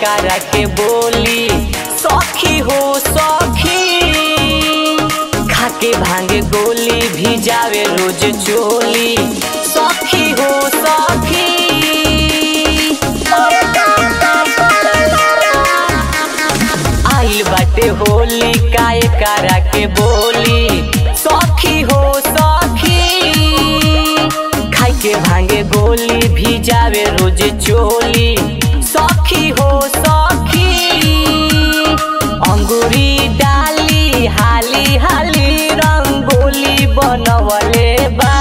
करा के बोली सखी हो सखी खाके भांगे गोली भी जावे रोज चोली सखी हो सखी आइल बाटे होली काय करा के बोली सखी हो सखी खाई के भांगे गोली भी जावे रोज चोली सखी हो सखी अंगूरी डाली हाली हाली रंगोली बनवले बा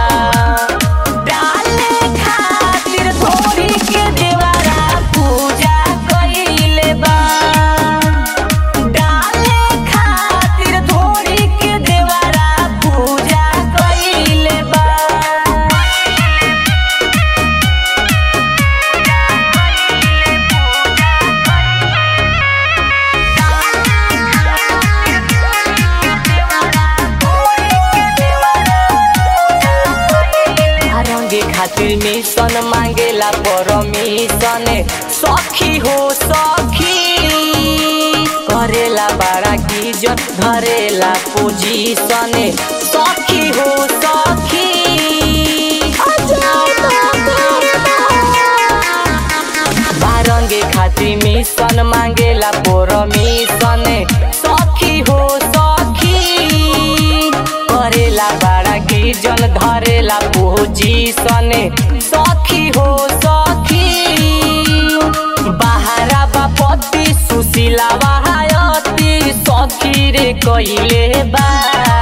डाले खातिर थोड़ी के देवारा पूजा कइले बा डाले खातिर थोड़ी के देवारा पूजा कइले बा रंगे खातिर मिशन मांगेला परमिशन सखी हो सखी करेला बड़ा की जन धरेला पोजीशन सखी हो सखी बारंगे खातिर मिशन मांगेला परमिशन सखी हो सखी करेला बड़ा की जन धरेला पोजीशन सखी हो सखी बाहरा बापति सुशीला बहायती सखी रे कइले बा